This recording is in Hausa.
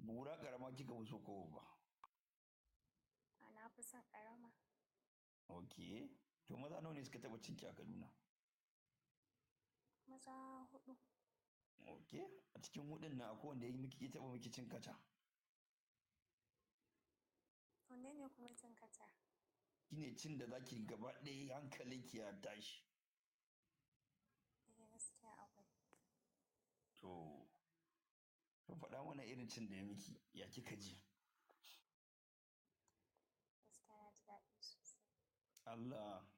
Bura ƙarama kika fi so ko babba? A na fi son ƙarama. Ok. To maza nawa ne suka taɓa cinki a Kaduna? Maza huɗu. Ok. A cikin hudun nan akwai wanda ya yi miki ya taɓa miki cin kaca? Wanne ne kuma cin kaca? Shine cin da zaki gaba ɗaya hankalinki ya tashi. Eh gaskiya akwai. To, to faɗa mana irin cin da ya miki, ya kika ji? Gaskiya na ji daɗi sosai. Allah